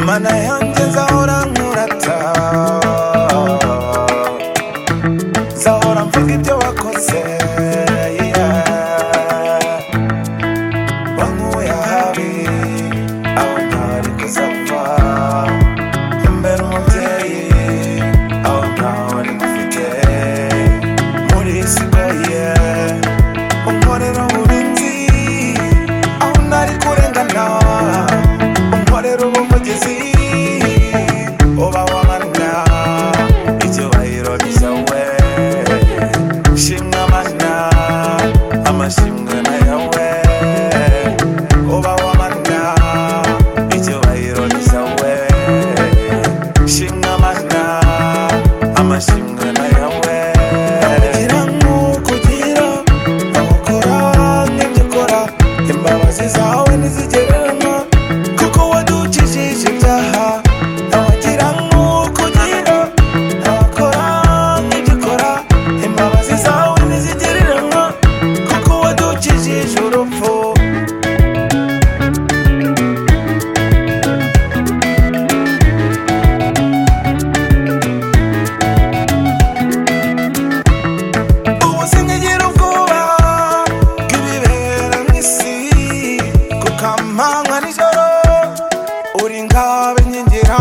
imana yanjye zahora nkurata zahora mvuga ibyo wakoze yeah. wankuye ahabi aho ntari kuzava imbere umubyeyi aho ntaho ari gufite muri isigaye unkorera uburinzi aho ntari kurengana unkorera ubuvugizi uba wamana icyubahiro cyawe shimwa mana amashimwe na yawe uba wamana icyubahiro cyawe shimwa mana amashimwe na yawe kugira nk'ukugira abakora nk'ibyo ukora imbabazi zawe ntizigereranywa kuko wadukijije ibyaha abagira nk'ukugira abakora nk'ibyo ukora imbabazi zawe ntizigereranywa kuko wadukijije urupfu ubu sinkigira ubwoba bw'ibibera mu isi kuko amanywa nijoro uri ngabe nkingira